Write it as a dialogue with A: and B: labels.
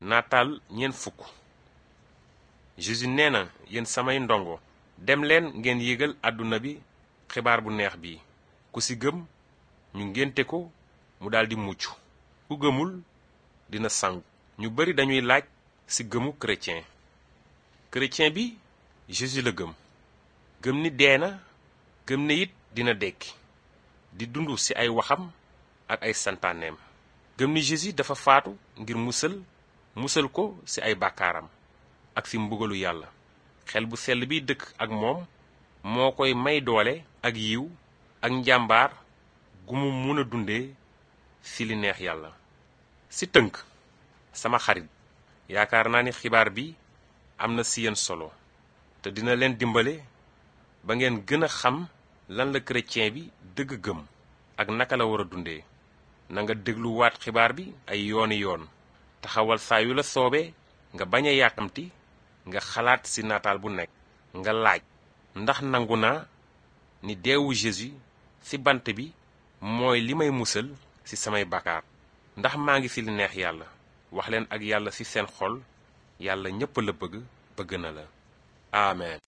A: nataal ñeent fukk Jésus nee na yéen samay ndongo dem leen ngeen yégal àdduna bi xibaar bu neex bi ku ci gëm ñu ngénte ko mu daldi mucc ku gëmul dina sangu ñu bari dañuy laaj ci gëmu chrétien chrétien bi Jésus la gëm gëm ni dee na gëm ne it dina dekki di dund ci ay waxam ak ay santaaneem gëm ni Jésus dafa faatu ngir musal musal ko ci ay bàkkaaram ak ci mbugalu yàlla xel bu sell bi dëkk ak moom moo koy may doole ak yiw ak njàmbaar gu mu mun a dundee ci li neex yàlla ci tënk sama xarit yaakaar naa ni xibaar bi am na ci yéen solo te dina leen dimbale ba ngeen gën a xam lan la chrétien bi dëgg gëm ak naka la war a dundee na nga dégluwaat xibaar bi ay yooni yoon taxawal saa yu la soobee nga bañ a yàkkamti nga xalaat ci nataal bu nekk nga laaj ndax nangu naa ni deewu Jésus ci bant bi mooy li may musal ci samay bàkkaar ndax maa ngi ci li neex yàlla wax leen ak yàlla ci seen xol yàlla ñépp la bëgg bëgg na la amen